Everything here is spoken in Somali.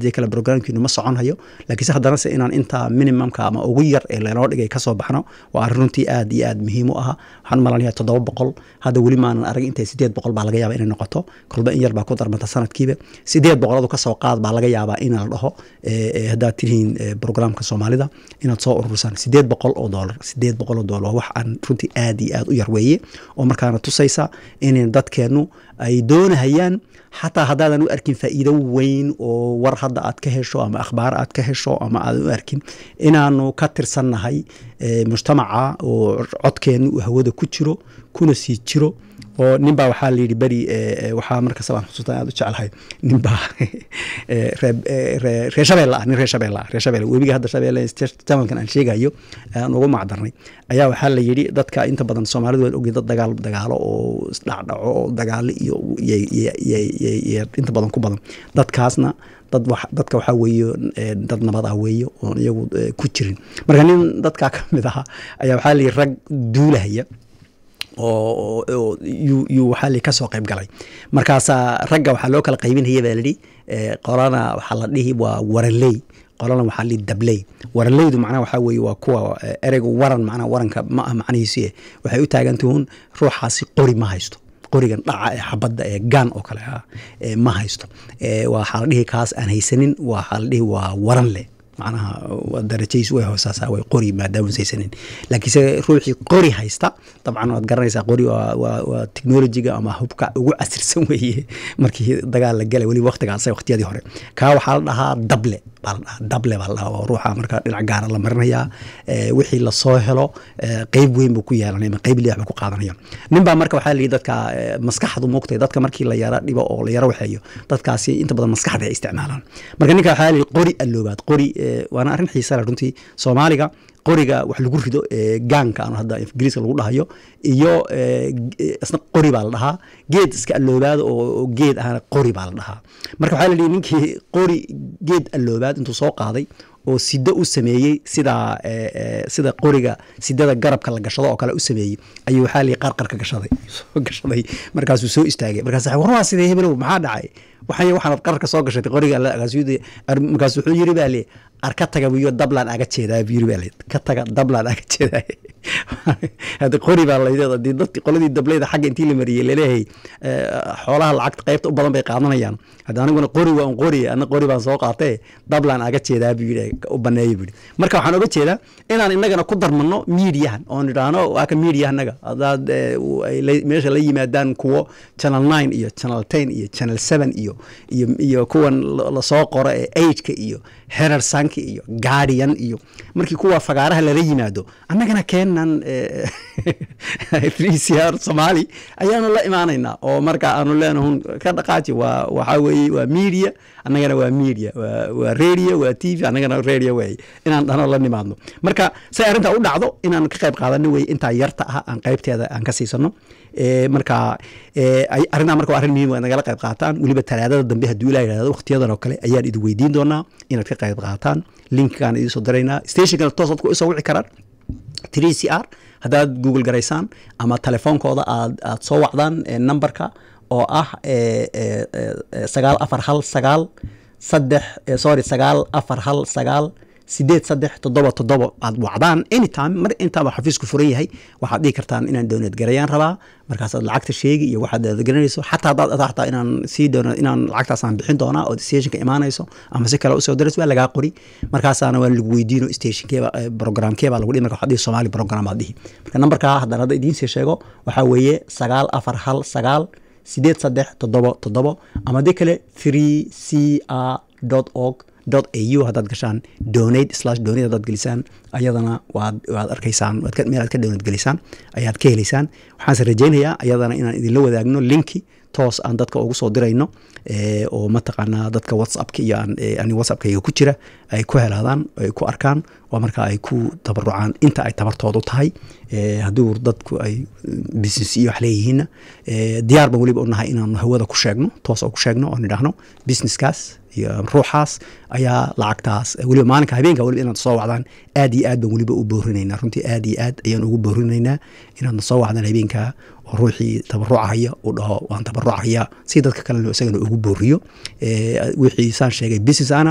haddii kale programkiinu ma soconhayo laakiinse haddana se inaan intaa minimumka ama ugu yar ee lanoo dhigay kasoo baxno waa arrin runtii aad iyo aad muhiim u aha waxaan malanaya toddoba boqol hadda weli maanan arag intay sideed boqol baa laga yaaba inay noqoto kolba in yar baa ku darmanta sanadkiiba sideed boqoladu kasoo qaad baa laga yaabaa in la dhaho haddaad tihiin programka soomaalida inaad soo ururisaan sideed boqol oo doolar sideed boqol oo doolar waa wax aan runtii aad iyo aad u yar weeye oo markaana tusaysa in dadkeennu ay doonahayaan xataa haddaadan u arkin faa'iido weyn oo war hadda aad ka hesho ama akhbaar aad ka hesho ama aadan u arkin inaanu ka tirsannahay mujtamaca oo codkeennu uu hawada ku jiro kuna sii jiro oo nin baa waxaa layidhi beri waxaa markasta baan xusuustan aad u jeclahay nin baa reer shabeelle ah nin reer shabeelle ah reer shabeelle webiga hadda shabeelle jamalkan aan sheegayo aan ugu macdarnay ayaa waxaa la yidhi dadka inta badan soomaalidu waan ogey dad dagaal dagaalo oo isdhacdhaco oo dagaalo iyo inta badan ku badan dadkaasna dad dadka waxaa weeye dad nabad ah weeye oon iyagu ku jirin marka nin dadkaa ka mid ahaa ayaa waxaa layidhi rag duulahaya oo yuu waxaa li kasoo qayb galay markaasaa ragga waxaa loo kala qaybinaya baa lidhi qolana waxaa la dhihi waa waranley qolana waxaa lihi dabley waranleydu macnaha waxaa weeye waa kuwa ereyga waran macnaha waranka ma ah macnihiisi waxay u taagantahuun ruuxaasi qori ma haysto qorigan dhaca ee xabadda ee gaan oo kale ah ma haysto waxaa la dhihi kaas aan haysanin waxaa la dhihi waa waran leh macnaha darajays way hoosaasaa way qori maadaama saysanin laakiinse ruuxii qori haysta dabcan waad garanaysaa qori waa technologiga ama hubka ugu casirsan weeye markii dagaal la galay weliba waqtigaas waqtiyadii hore kaa waxaa la dhahaa dable baa la dhahaa dable baa la dhahaa oo ruuxa marka dhinac gaara la marinayaa wixii lasoo helo qeyb weyn buu ku yeelanaya ama qeyb liyax buu ku qaadanaya nin baa marka waxaa la yidhi dadka maskaxdu moogtay dadka markii la yara dhibo oo la yara waxeeyo dadkaasi inta badan maskaxda ay isticmaalaan marka ninka waxaa la yidhi qori alloobaad qori waana arrin xiisa leh runtii soomaaliga qoriga wax lagu rido gaanka aan hadda ingiriiska lagu dhahayo iyo isna qori baa la dhahaa geed iska alloobaada oo geed ahana qori baa la dhahaa marka waxaa la yihi ninkii qori geed alloobaad intuu soo qaaday oo sido u sameeyey sida sida qoriga sidada garabka la gashado oo kale u sameeyey ayuu waxaa lii qarqarka gashaday soo gashaday markaasuu soo istaagay markaas war waa sidee hebelow maxaa dhacay waxay waxaanad qararka soo gashatay qoriga markaas wuxuu yiri baa lee ar ka taga wiyo dablaan aga jeedaa buu yiri baa lee ka taga dablaan aga jeedaa hadda qori baa layidhi hadii dadki qoladii dableyda xagga intii la mariyey laleeyahay xoolaha lacagta qaybta u badan bay qaadanayaan hadda aniguna qori waa un qori ana qori baan soo qaatee dablaan aga jeedaa buu yidhi u baneeya buu yidhi marka waxaan oga jeedaa inaan innagana ku darmano miidiyahan oon idhaahno waa ka miidiyahanaga haddaad meesha la yimaadaan kuwo channel nine iyo channel ten iyo channel seven iyo iyo iyo kuwan lasoo qoro ee ageka iyo herer sanki iyo guardian iyo markii kuwa fagaaraha lala yimaado annagana keenan r somaali ayaanu la imaanaynaa oo marka aanu leenahun ka dhaqaaji waa waxaa weeye waa media annagana waa media waa radio waa t v annagana radio weeye inaan dhano la nimaadno marka say arrintaa u dhacdo inaan ka qayb qaadano weye intaa yarta ah aan qaybteeda aan ka siisano marka arrintaa marka waa arrin muhiim nagala qayb qaataan weliba talaadada dambe hadduu ilaa yidhahdo waqtiyadan oo kale ayaan idin weydiin doonaa inaad ka qayb qaataan linkigaan idiin soo diraynaa stationkana toos dadku isoo wici karaan three c r haddaad google garaysaan ama telefoonkooda aad aad soo wacdaan numberka oo ah sagaal afar hal sagaal saddex sorry sagaal afar hal sagaal sideed saddex toddoba toddoba aad wacdaan anytime mar intaaba xafiisku furan yahay waxaad dhihi kartaan inaan doonad garayaan rabaa markaasaad lacagta sheegi iyo waxaad garanayso xataa haddaad xataa inaan sii doono inaan lacagtaasaan bixin doonaa oo stationka imaanayso ama si kale usoo darayso waa lagaa qori markaasaana waa lagu weydiino stationkeeba programkeebaa lagu dhihi marka waxaad dhihi somali program aad dhihi marka nambarkaa haddaan hadda idiin sii sheego waxaa weeye sagaal afar hal sagaal sideed saddex toddobo toddobo ama dee kale three c r dot org dot au haddaad gashaan donate slash donate haddaad gelisaan ayadana waad waad arkaysaan waad meel aad ka donate gelisaan ayaad ka helaysaan waxaanse rajaynayaa ayadana inaan idinla wadaagno linki toos aan dadka ugu soo dirayno oo mataqaanaa dadka whatsappka iyo ani whatsappkayga ku jira ay ku helaadaan ay ku arkaan oo marka ay ku tabarucaan inta ay tabartoodu tahay hadduu dadku ay business iyo wax leeyihiinna diyaar ban weliba u nahay inaanu hawada ku sheegno toos oo ku sheegno oo nidhaahno businesskaas iyo ruuxaas ayaa lacagtaas weliba maalinka habeenka weliba inaad soo wacdaan aad iyo aad baan weliba u boorinaynaa runtii aad iyo aad ayaan ugu boorinaynaa inaadna soo wacdaan habeenka oo ruuxii tabarucahaya uu dhaho waan tabarucahaya si dadka kalena isagana ugu booriyo wixii saan sheegay business ana